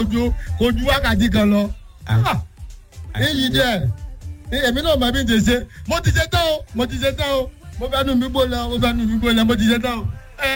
ju kò ju wákàtí kan lọ. Ah. èyí jẹ́ èmi náà mọ̀ bí n ṣe ṣe mo ti ṣe tán o mo ti ṣe tán o mo fẹ́ nu mi gbó lọ mo fẹ́ nu mi gbó lọ mo ti ṣe tán o.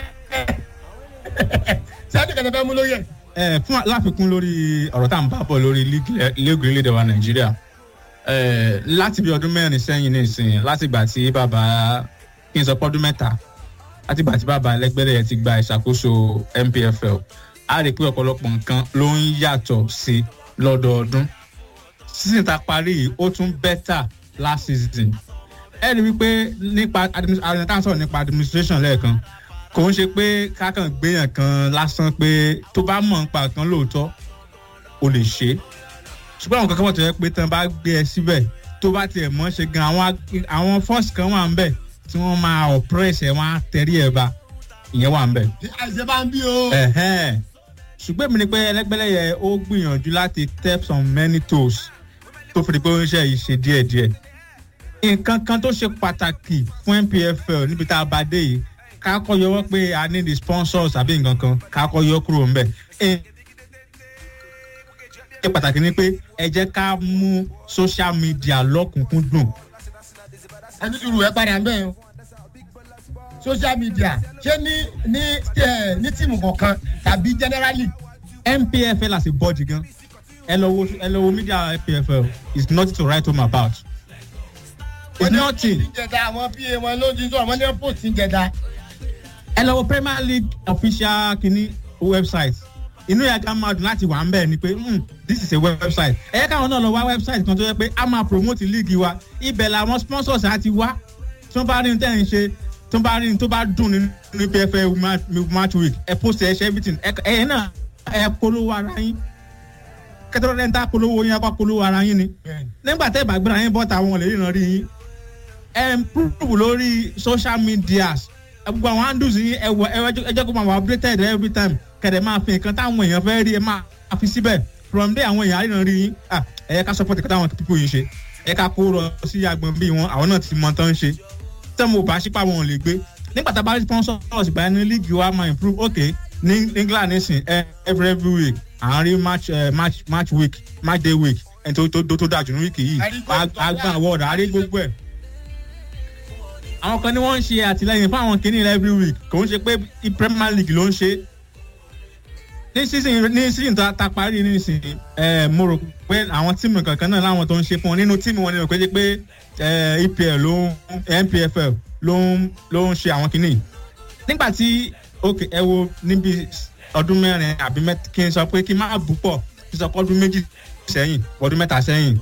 ṣé àdìgẹ́dẹ́ fẹ́ mú lóye. ẹ fún láfikún lórí ọ̀rọ̀ tá à ń bá bọ̀ lórí league orílẹ̀-èdè wa nàìjíríà ẹ láti bí ọdún mẹ́rin sẹ́yìn ní ìsìn láti ìgbà tí bàbá kí n sọ pọ́dún mẹ́ta láti ìgbà tí bàbá ẹlẹ́gbẹ́rẹ́ yẹn ti gba ìṣàkóso npfl a rí i pé ọ̀pọ̀lọpọ̀ nǹkan ló ń yàtọ̀ sí lọ́dọọdún season ta parí yìí ó tún bẹ́tà last season ẹ rí i wípé nípa administration sọ̀rọ̀ nípa administration lẹ́ẹ̀kan kò ń ṣe pé kákan gbéyàn kan lásán pé tó bá mọ̀ nípa kan lóòótọ́ o lè ṣe é ṣùgbọ́n àwọn kankan wọ́n tó yẹ pé tán bá gbé ẹ síbẹ̀ tó bá tiẹ̀ mọ́ ṣe gan àwọn àwọn force kan wà ń bẹ̀ tí wọ́n máa oppress ẹ̀ wọ́n á tẹ̀rí ẹ̀ bá ìyẹn wà ń bẹ̀. àìsè bá ń bí o. Ẹ̀hẹ́n. ṣùgbọ́n èmi ni pé ẹlẹ́gbẹ́lẹ́yẹ ó gbìyànjú láti step on many toes tó fi di pé ó ń ṣe ìṣe díẹ̀díẹ̀. nǹkan kan tó ṣe pàtàkì fún npfl níbi tá a bá dé yìí ká kọ́ yọwọ́ pé a ní the sponsors àbí nǹkan kan ká kọ́ yọ kúrò ń bẹ̀. ṣe pàtàkì ni pé ẹ jẹ́ ká mú social media lọ́kùnkúndùn. ẹni tí ru ẹ padà ń bẹ̀ o social media ṣé ní ní ẹ ní tíìmù kọ̀ọ̀kan tàbí generally. npfl as a body gan ẹ lọ wo ẹ lọ wo media npfl is nothing to write home about. it's nothing. ìjẹta àwọn pa wọn ló ti sọ àwọn ní post ìjẹta. ẹ lọ wo premier league official kini website inú yà ká máa dùn láti wà ń bẹ́ẹ̀ ni pé mm, this is a website ẹ yẹ káwọn náà lọ wá website kan tó yẹ pé a máa promote league wa ibẹ̀ làwọn sponsors á ti wá tí wọ́n bá rí ní tẹ́ ń ṣe tí wọ́n bá rí ní tó bá dùn nínú pfl match week ẹ post ẹ ṣe everything ẹ ẹ náà ẹ polówó ara yín kẹtọ́rọ́ rẹ̀ ń ta polówó yín apá polówó ara yín ni nígbà tẹ́ ìbàgbéra yín bọ́ta àwọn lè ríran rí yín ẹ ń prove lórí social media gbogbo àwọn handles yín ẹ wọ ẹ jẹ́ kó máa wà updated every time kẹ̀dẹ̀ máa fi nǹkan táwọn èèyàn fẹ́ rí ẹ máa fi síbẹ̀ from there àwọn èèyàn àríran rí yín ẹ yẹ ká support nǹkan táwọn people yìí ṣe ẹ ká kó rọ sí agbọn bíi wọn àwọn náà ti mọ tán ṣe tẹ́ mo bá ṣípà wọn ò lè gbé nígbà tá a bá rí sponsors ìgbà ní league wa máa improve okay ní england nísìn every every week à ń rí match uh, match match week match day week ẹni tó tó tó dájú ní wíìkì yìí àgbà award àrí gbogbo ẹ̀ àwọn kan ní wọ́n ń ṣe àtìlẹyìn fún àwọn kìnìún every week kò ń ṣe pé premier league ló ń ṣe ní season ní season tá a parí nísìn ẹ mo rò pé àwọn tíìmù kankan náà láwọn tó ń ṣe fún wọn nínú tíìmù wọn ni pé pé epl ló ń npfl ló ń ló ń ṣe àwọn kìnìún nígbà tí ok ẹ wo níbi ọdún mẹ́rin àbí kí n sọ pé kí n má bù pọ̀ kí n sọ pé ọdún méjì sẹ́yìn ọdún mẹ́ta sẹ́yìn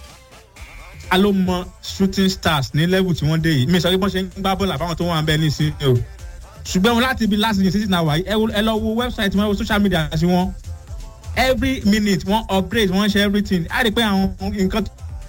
a ló mọ shooting stars ní level tí wọ́n dé yìí mi sọ pé bọ́n ṣe ń gbá bọ́ọ̀lù àbáwọn tó wà ń bẹ́ẹ̀ ní ìsinyìí o ṣùgbọ́n wọn láti ibi last year season náà wáyé ẹ lọ wo website wọn wo social media sí wọn every minute wọn upgrade wọn ṣe everything á rí i pé àwọn nǹkan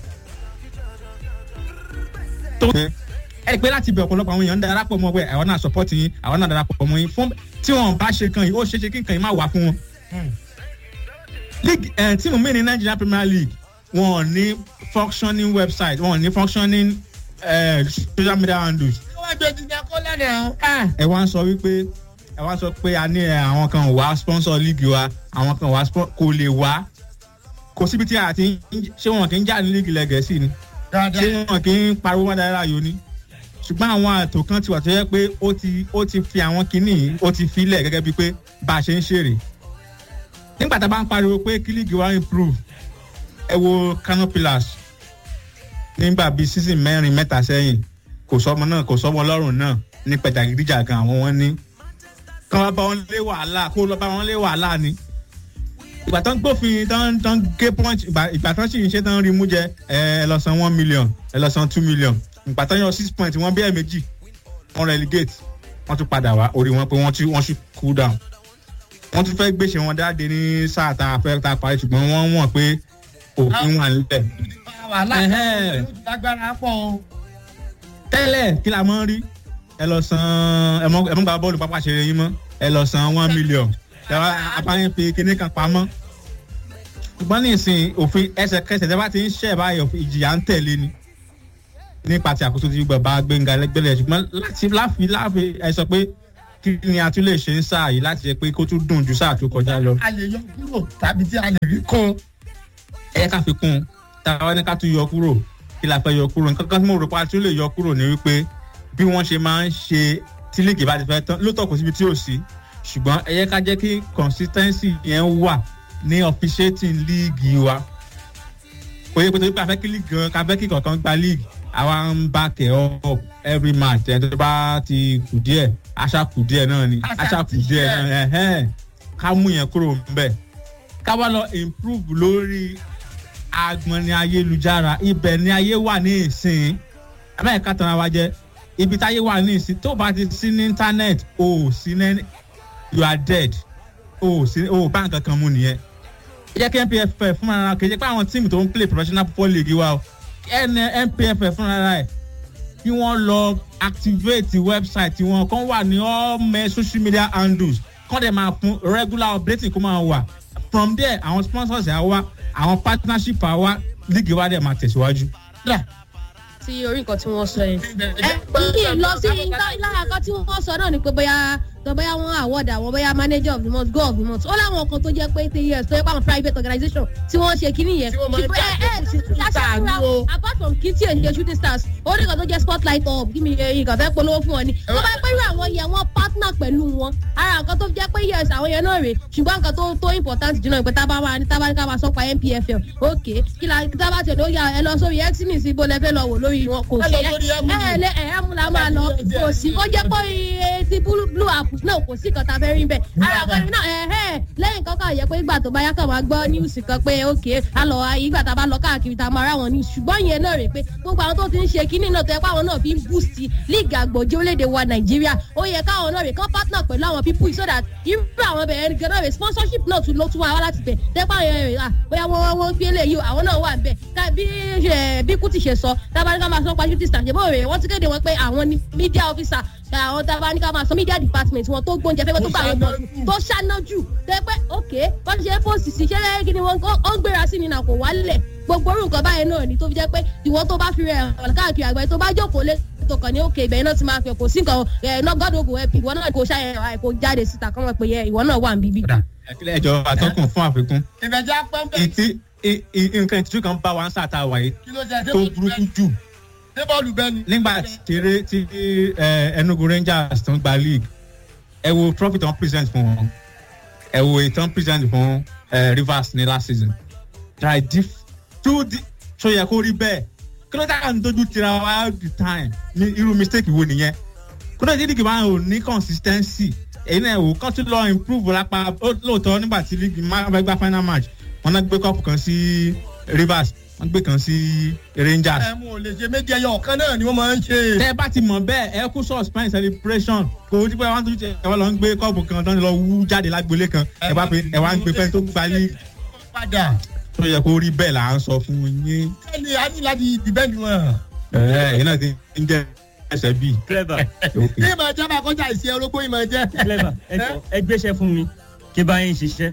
tó ẹ rí i pé láti ibẹ̀ ọ̀pọ̀lọpọ̀ àwọn èèyàn ń darapọ̀ mọ́ pé àwọn náà support yín àwọn náà darapọ̀ mọ́ yín fún tí wọn bá ṣe kan yìí ó ṣeé ṣe kí nǹkan yìí má wà fún wọn. league ẹ̀ tíìmù mi ní nigeria premier league wọn ò ní functioning website wọn ò ní functioning uh, social media handles wọ́n gbé jíjẹ kó lẹ́nà. ẹ wá ń sọ wípé ẹ wá sọ pé a ní àwọn kan wá sponsor league wa àwọn kan wá kò lè wá kò síbi tí a ti ṣé wọn kì í jà ní league lẹ́gẹ̀ẹ́sì ni ṣé wọn kì í pariwo wọn dára yòó ni ṣùgbọ́n àwọn àtò kan ti wà tó yẹ pé ó ti ó ti fi àwọn kinní ó ti filẹ̀ gẹ́gẹ́ bíi pé bá a ṣe ń ṣèrè nígbà tá a bá ń pariwo pé kí league wa improve ẹ wo canopilas nígbà bíi season mẹ́rin mẹ́ta sẹ́yìn kò sọmọ náà kò sọmọ ọlọ́run náà ní pẹ̀tàgídíjà gan àwọn wọn ní. kán wá bá wọn lé wàhálà kó lọ bá wọn lé wàhálà ni. ìgbà tán gbófin tán tán gé punch ìgbà tán sì ń ṣe tán rí mú jẹ ẹ lọ san one million ẹ lọ san two million ìgbà tán yọ six point wọn bí ẹ méjì wọn relegate wọn tún padà wá orí wọn pé wọn tún wọn tún cool down. wọn tún fẹ́ gbèsè wọn dáadé ní sáà tá a fẹ́ tá a parí ṣùgbọ́n wọ́n wọ̀n pé òfin wà nílẹ̀. wàhálà lágbára pọ̀ o tẹ́lẹ̀ kí la mọ́ rí ẹ lọ san ẹ mọ́ gba bọ́ọ̀lù pápá ṣeré yín mọ́ ẹ lọ san one million yàrá apáyín fi kinní kan pamọ́ ṣùgbọ́n ní ìsìn òfin ẹsẹ̀kẹsẹ̀ tẹ́ bá ti ń ṣẹ̀ báyọ̀ ìjìyà ń tẹ̀lé ni nípa ti àkóso ti gbọ̀ bá gbẹ̀ngà lẹ́gbẹ̀lẹ̀ ṣùgbọ́n láti láfi láfi ẹ sọ pé kí ni a tún lè ṣe ń sáà yìí láti jẹ pé kó tún dùn ju sáà tó kọjá lọ. a lè yọ kúrò tàbí tí a lè rí kún. ẹ yẹ ká fi kún un táwa ní ká tún yọ kúrò kí la fẹ́ yọ kúrò nǹkan kan tí mo rò pa tún lè yọ kúrò ní wípé bí wọ́n ṣe máa ń ṣe tí líìgì bá ti fẹ́ tán lóòótọ́ kò síbi tí ò sí ṣùgbọ́n ẹ yẹ ká jẹ́ kí consistency yẹn wà ní officiating líìgì wa kò yẹ pé torí pé a fẹ́ kí líìgì gan ká fẹ́ kí kankan gba líìgì àwa ń bá kẹ̀ up every match ẹ̀ tó bá ti kù díẹ̀ aṣá kù díẹ̀ náà ni aṣá kù díẹ̀ náà ẹ̀hẹ́n ká mú yẹn kúrò ńbẹ̀ ká wá lọ improve lórí agbọn ní ayélujára ibẹ̀ ní ayé wà ní ìsìn amẹ́ríkà tán wa jẹ́ ibi táyé wà ní ìsìn tó bá ti sí ní internet o ò sí ní you are dead o ò sí o ò bá nǹkan kan mú nìyẹn ẹ jẹ́ kí npff fúnra ra kì í jẹ́ pé àwọn tíìmù tó ń play professional football league wa o npff fúnra ra ẹ̀ kí wọ́n lọ activate website wọn kàn wà ní all my social media handles kàn dẹ̀ máa fún regular updating kó máa wà from there àwọn sponsors ẹ̀ wá àwọn partnership àwa league wa dẹ̀ máa tẹ̀síwájú. sí orí nǹkan tí wọ́n sọ yẹn. ẹ kí n lọ sí lára kan tí wọ́n sọ náà ni pé bóyá tó bóyá wọn award àwọn bóyá manager of the month go of the month ó láwọn kan tó jẹ́ pé three years tó yẹ pé àwọn private organisation tí wọ́n ṣe kíní yẹn. Tí wọ́n máa ń ṣùgbọ́n ẹ ẹ ṣe shooting star ni o. apart from kí tí ò ń jẹ shooting stars ó ní kan tó jẹ́ spotlight up kí mi ìkàn fẹ́ polówó fún wọn ni. tó bá pẹ́ irú àwọn yẹn wọ́n partner pẹ̀lú wọn ara nǹkan tó jẹ́ pé yes àwọn yẹn náà rè ṣùgbọ́n nǹkan tó tó important jù náà pé tábà wà ní tábà ní ká máa sọ pa npfl ok kí la tábà tẹ̀lé ó yà ẹ lọ sórí xnis ibo lẹ fẹ́ lọ wò lórí wọn kò Ẹ sí lọ sórí ẹ Emily. ẹ lẹ ẹ ẹ mú la máa lọ kò sí ó jẹ́ pé iye ti blue blue app náà kò sí kan tá a fẹ́ rí bẹ́ẹ̀ ara nǹkan náà ẹ ẹ lẹ́yìn kankan yẹ pé ìgbà tó bá yá kàn máa gbọ́ news kan pé ok a lọ ìgbà tá a bá lọ káàkiri tá a máa ráwọn news ṣùgbọ́n ìyẹn náà rè pé gbogbo àwọn tó ti ń ṣe kínní náà tó yẹ pé àwọn náà fi ń boost league àgbòjì orílẹ̀-èdè wa nàìjíríà ó yẹ káwọn náà rè kán partner pẹ̀lú àwọn people so that irú àwọn bẹ̀rẹ̀ gan náà rè sponsorship náà tún ló tún wá wá láti bẹ̀ tẹ́pẹ́ àwọn yẹn rè à bóyá wọ́n wọ́n gbé lè yí o àwọn náà wà ń bẹ̀ ká bí ẹ, bí kùtì ṣe sọ tábàní ká máa sọ pa shooting star ṣe bó rè wọ́n ti kéde wọn pé àwọn ni media officer àwọn tábàní ká máa sọ media department wọn tó gbóúnjẹ fẹ́ tó gbà wọn bọ̀ tó ṣáná jù tẹ́pẹ́ ok wọ́n ṣe fóòsì sí ṣẹlẹ̀ kí ni wọ́n ó ń gbéra sí ni nà kò wálẹ̀ gbogbo orú nǹkan báyẹn náà ni tó fi jẹ́ pé ìwọ tó bá fi rẹ̀ hàn káàkiri àgbáyé tó bá jókòó lé tó kàn ní òkè ibẹ̀ náà ti máa fẹ́ kò sí nǹkan ẹ̀ náà gọ́dọ̀ ògùn ẹ̀pì ìwọ náà kò ṣàyẹ̀ kò jáde síta kọ́ mọ̀ pé yẹ ìwọ náà wà ń bíbí. ẹ̀kílẹ̀ ìjọ àtọ́kùn fún àfikún ìfẹ̀jẹ̀ pẹ́ńpẹ́ ìtí i- i- nǹkan ìtújú kan bá wa ń sàtà wáyé kí ló ṣe tó burúkú jù ṣé bọ́ọ̀lù bẹ́ẹ̀ ni. nígbà tí tí ẹ, enugu rangers tó ń gba league ẹ wo trophy tó ń present fún wọn ẹ wo èyí tó ń present fún ẹ, rivers ní last season there are diff two di so yẹ kó rí bẹ́ẹ̀ kí ló dáa ń dojú tira wa all the time ní irú mistake wo nìyẹn kó ló dé dídì máa ò ní consistency èyí náà wò kán tún lọ improve lápá ó- lóòótọ́ nígbà tí league máa fẹ́ gba final match wọn náà gbé cup kan sí rivers wọn gbé kan sí rangers ẹ mú o lè ṣe méjì ẹyọ ọ̀kan náà ni wọ́n máa ń ṣe. tẹ bá ti mọ bẹẹ ẹ kú suspend celebration kò ó dípẹ́ wọn tó ṣe ẹ wá lọ ń gbé kọ́ọ̀bù kan tó ń lọ wú jáde lágbolé kan ẹ wá pé ẹ wá ń gbé fẹ́ tó gba ní padà tó yẹ kó rí bẹ́ẹ̀ là ń sọ fún yín ẹni a ní láti dìbẹ́ndì wọn. ẹ ẹ náà ti ń jẹ ẹsẹ̀ bíi. clever ní ìmọ̀ ẹja máa kọjá ìṣe orógbó ìmọ̀ ẹjẹ́. clever ẹ jọ ẹ gbéṣẹ́ fún mi kí bá yín ṣiṣẹ́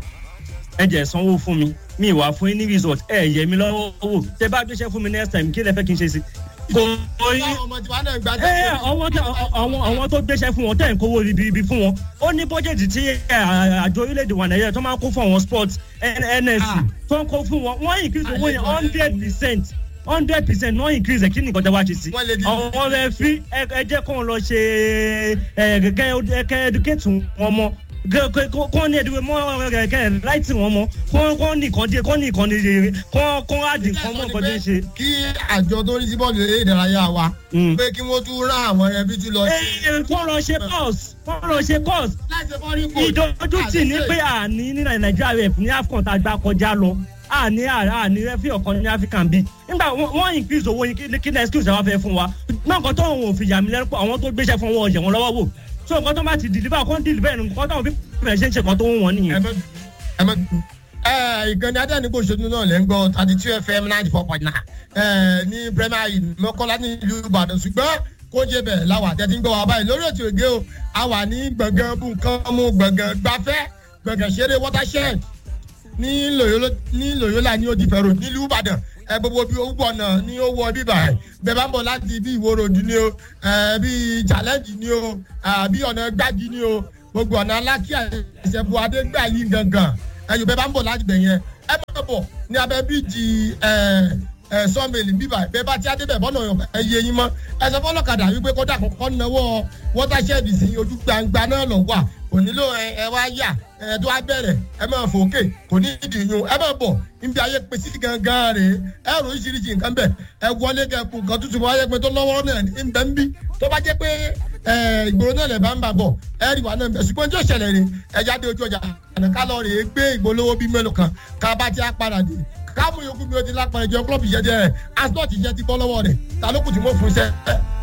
ẹ jẹ́ sanwó fún mi mi ìwà fún yín ní resort ẹ yẹ mi lọ́wọ́ wò tẹ bá gbéṣẹ́ fún mi next time kí lẹ fẹ́ kí n ṣe sí. kò kò yín Báwọn ọmọ tiwa náà gba ẹ ẹ àwọn tó àwọn àwọn tó gbéṣẹ́ fún wọn tẹ̀ ń kówó ibi fún wọn ó ní bọ́jẹ̀tì tí ẹ, àjọ orílẹ̀-èdè wa nàìjíríà tó máa ń kó fún àwọn sports nsc tó ń kó fún wọn wọ́n increase owó yẹn hundred percent hundred percent wọ́n increase ẹ̀ kí ni nǹkan tẹ́ wá ṣe sí. Wọ́n lè di- àwọn rẹ̀ fi ẹ ẹ jẹ́ kó lọ ṣe ẹ kẹ́ kẹ́ educate wọn mọ́ kọ́ ní ẹ̀dínwó mọ́ kẹ́ láìtì wọn mọ́ kọ́ ní ìkànnì kọ́ ní ìkànnì rere kọ́ kọ́ àdì kan mọ́ nǹkan tó ń ṣe. kí àjọ tó rí sí bọ́ọ̀lù eré ìdárayá wa Mm. pé kí wọ́n tún rán àwọn ẹbí tún lọ sí. ẹ kọ́ lọ ṣe course kọ́ lọ ṣe course láti fọ́rí kò. ìdójútì ní pé àní ní nàìjíríà rẹ̀ ní afcon tá a gbá kọjá lọ àní àní rẹ́fì ọ̀kan ní african bíi nígbà wọ́n- wọ́n increase owó yín kí- kí ní excuse àwọn fẹ́ fún wa náà nǹkan tó wọn ò fi yà mí lẹ́nu pọ̀ àwọn tó gbéṣẹ́ fún wọn ọ̀yẹ̀ wọn lọ́wọ́ wò so nǹkan tó bá ti deliver kó ń deliver ẹ̀ nǹkan tó wọn fi bẹ̀rẹ̀ ṣe ń ṣe nǹkan tó ń wọ̀n ẹ nìyẹn. má ẹ má ẹ ìkànnì adẹ́nìkó ṣojú náà lẹ́ ń gbọ́ thirty two fm ninety four point nine ẹ ní premier league mọ́kànlá ní ìlú ìbàdàn ṣùgbọ́n kó jẹ́ bẹ̀ láwà tẹ́tí ń gbọ́ wa báyìí lórí ètò ìgé o a wà ní gbọ̀ngàn bùnkánmú gbọ̀ngàn gbafẹ́ gbọ̀ngàn ṣeré watershed ní lòyólà ní odi fẹ̀rọ nílùú ìbàdàn ẹ gbogbo bí owó ọ̀nà ní ó wọ bíbà ẹ̀ bẹ́ẹ̀ bá ń bọ̀ láti bí ìwó ròdù ni o ẹ bí challenge ni o àbí ọ̀nà gbági ni o gbogbo ọ̀nà alákíá ìṣẹ̀bù adégbà yìí gangan ẹ̀yọ̀ bẹ́ẹ̀ bá ń bọ̀ láti bẹ̀ yẹn ẹ máa bọ̀ ní abẹ́ bíjì ẹ̀ ẹ̀ sọ́ọ̀mẹ̀lì bíbà bẹ́ẹ̀ bá ti adébẹ̀ bọ́nà ẹ yé yín mọ́ ẹ sọ fọlọ́kadà wípé kódà kọ́kọ́ náwó wọ́tàṣẹ́ẹ̀dì sí ojú gbangba náà lọ wà kò nílò ẹ wá yà ẹ tó wá bẹ̀rẹ̀ ẹ máa fòkè kò ní ìdìyún ẹ máa bọ̀ níbi ayé pé sí gangan rè é ẹ rò oríṣiríṣi nǹkan bẹ̀ ẹ wọlé kẹkùn nǹkan tuntun bọ́ ayé pé tó lọ́wọ́ náà ń bẹ́ ń bí tó bá jẹ́ pé ìgboro náà lè bá ń bà bọ̀ ẹ rí wa náà bẹ̀ ṣùgbọ́n tí ó ṣẹlẹ̀ rè ẹ jáde ojú ọjà àná ká lọ rè é gbé ìgbólówó bíi mélòó kan ká bá ti á padà dé káàmù yòókù mi ò ti lápá ẹjọ klọ́ọ̀bù ìṣẹ́jẹ́ ẹ̀ asọ́ọ̀tì jẹ́ ti bọ́ lọ́wọ́ rẹ̀ ta ló kù tí mo fún iṣẹ́